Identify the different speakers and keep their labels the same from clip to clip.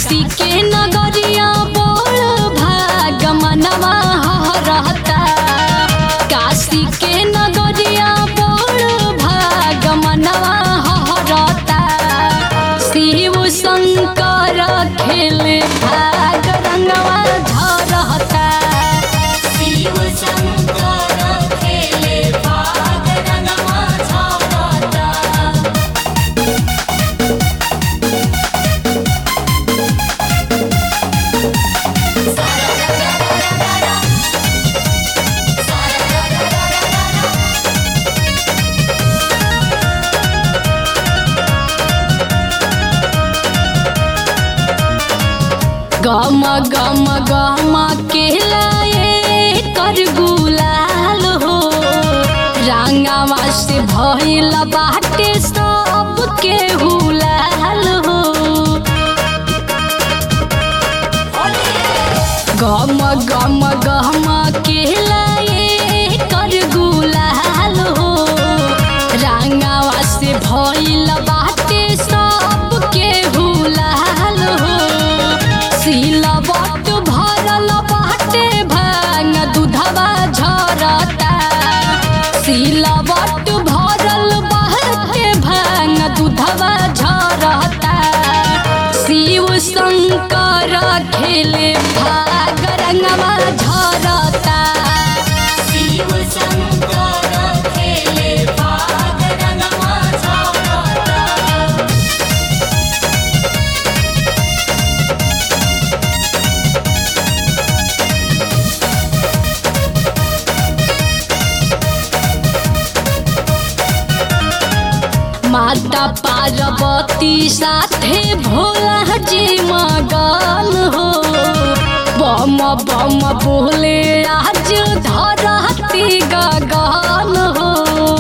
Speaker 1: काशी के नगरिया बोल भाग मनवा रहता काशी के नगरिया बोल भाग मनवा रहता शिव शंकर खेले भाग रंगवा झरता
Speaker 2: शिव शंकर खेले भाग रंगवा झरता
Speaker 1: गम गम गम के लाए कर गुलाल हो रंगावा से भइल बाटे सब के हुलाल हो गम गम गम के लाए कर गुलाल हो रंगावा से भइल बाटे सब के हुलाल हो सिलवट भरल बाटे भांग दूधवा झरता सिलवट भरल बाटे भांग दूधवा झरता शिव शंकर खेले भाग रंगवा झरता
Speaker 2: शिव शंकर खेले भाग रंगवा झरता
Speaker 1: माता पार्वती साथे भोला जी मगन हो बम बम बोले आज धरती गगन हो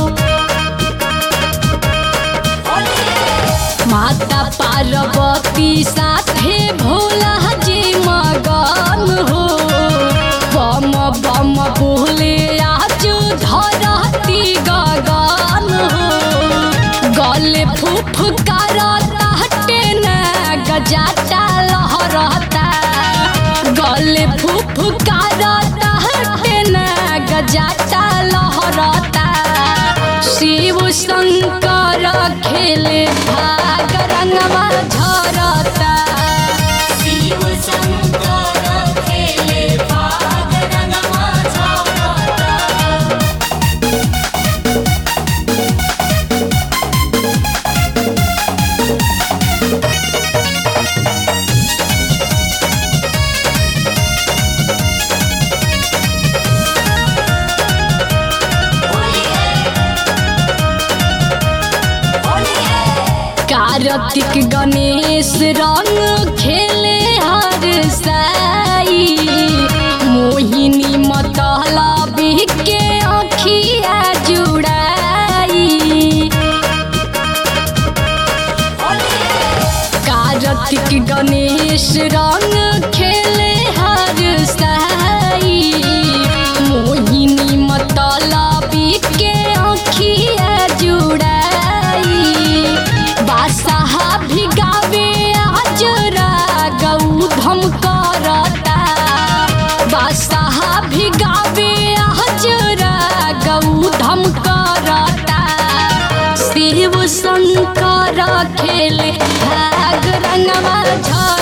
Speaker 1: माता पार्वती साथे भोला जी मगन हो बम बम बोले आज धरती गगन हो गले फुफकारता हटे न गजाता लहरता गले फुफकारता हटे न गजाता लहरता शिव शंकर खेले भाग रंगवा झरता
Speaker 2: शिव शंकर खेले भाग रंगवा झरता
Speaker 1: कार्तिक गणेश रंग खेले हर साई मोहिनी मतला के अखिया जुड़ाई कार्तिक गणेश रंग खेले हर साई मोहिनी मतला के अखिया जुड़ाई बादशाह भी गावे हजरा गौधम करता बादशाह भी गावे हजरा गौधम करता शिव शंकर खेले भाग रंगवा झर